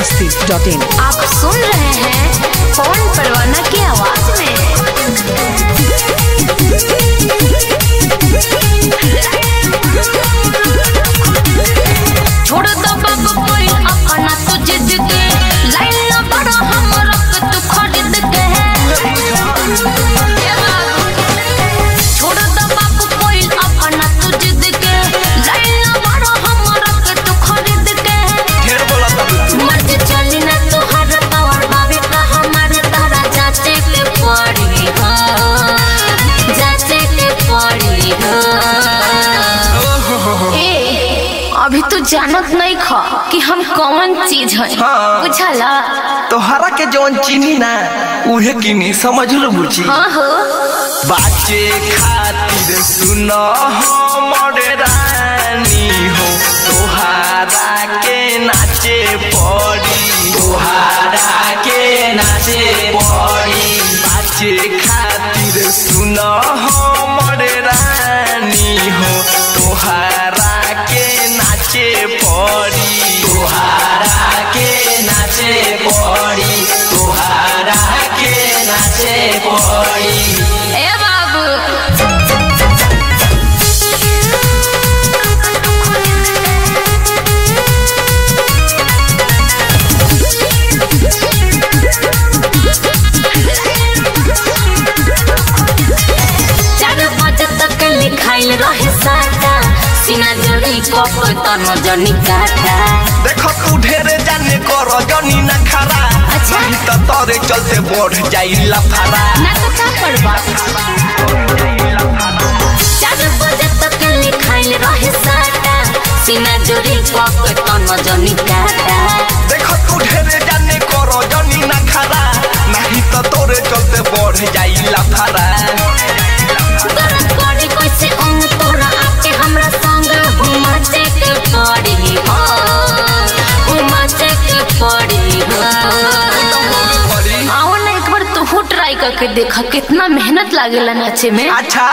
Masti dot in आप सुन रहे हैं पवन परवाना की आवाज में छोड़ दो बाबू कोई अपना तो जिद के लाइन ना बड़ा हमरा के तू खरीद के ये बाबू। छोड़ दो बाबू कोई अपना तो जिद के लाइन ना बड़ा हमरा के तू खरीद के ढेर बोला तब मत चली ना तोहर पावर बाबे का हमारे तारा जाचे के पड़ी हो जाचे के पड़ी हो ए अभी तू जानत नहीं ख कि हम कौन चीज है हाँ। बुझला तोहरा के जौन चीनी ना उहे किनी समझ लो बुची हाँ हो बाचे खातिर सुन हमर रानी हो तोहारा के नाचे पड़ी तोहारा के नाचे पड़ी बाचे खातिर सुन हमर रानी हो तोहारा के नाचे पड़ी तोहारा के नाचे पड़ी तोहारा के नाचे पड़ी ए बाबू चार बजे तक लिखाइल रहे साटा सीना जोड़ी कप तन जनी काटा देखो तू ढेरे जाने कर जनी न खरा अच्छा। नहीं तो तोरे चलते बढ़ जाई लफारा ना तो का करबा चार बजे तक लिखाइल रहे साटा सीना जोड़ी कप तन जनी काटा देखो तू ढेरे जाने कर जनी न खरा नहीं तो तोरे चलते बढ़ जाई लफारा गरज पड़ी कैसे अंग तोरा आके हमरा संग घुमा चेक पड़ी हो घुमा चेक पड़ी हो आओ ना एक बार तू ट्राई करके देखा कितना मेहनत लागेला नाचे में अच्छा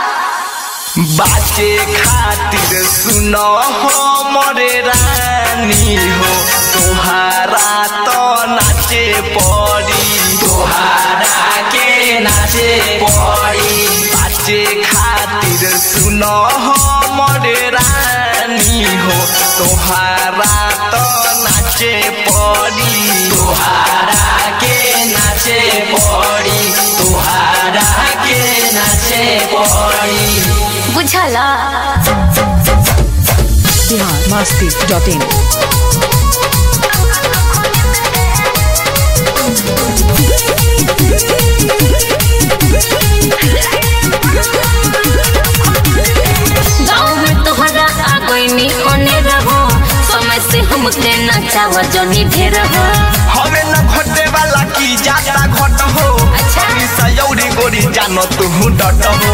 बाचे खातिर सुनो हमरे रानी हो तोहारा तो नाचे पड़ी तोहारा के नाचे पड़ी बाचे खातिर सुनो हमरे रानी हो तोहारा तो नाचे पड़ी तोहारा के नाचे पड़ी तोहारा के नाचे पड़ी बुझला बिहार मस्ती डॉट इन गाँव में तोहरा आ गईनी ओने रहो समय से हमके नचावा जनी ढेर हो हमें न घटे वाला की जाता घट हो अच्छा। अभी सयौरी गोरी जानो तू डट हो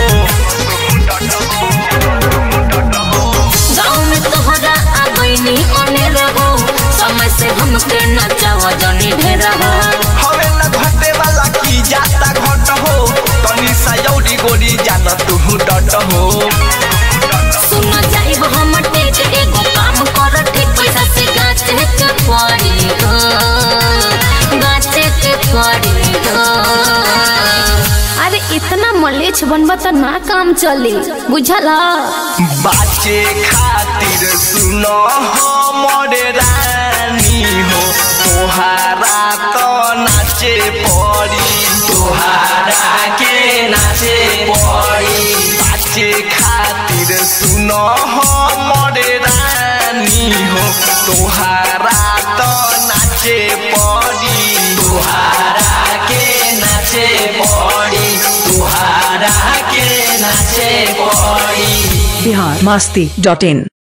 गाँव में तोहरा आ गईनी ओने रहो समय से हमके नचावा जनी ढेर हो हमें न घटे वाला की जाता घट हो तनी सयौरी गोरी जानो तू डट हो सुन जाइब हम टेक एगो काम कर ठीक पैसा से गाचे के पड़ी हो गाचे के पड़ी हो अरे इतना मलेच बनबा त ना काम चली बुझला बाचे खातिर सुनो हमरे रानी हो तोहारा तो नाचे पड़ी तोहारा के नाचे पड़ी बाचे खातिर सुनो हमरे रानी हो तोहारा तो नाचे पड़ी तोहारा के नाचे पड़ी तोहारा के नाचे पड़ी बिहार मस्ती डॉट इन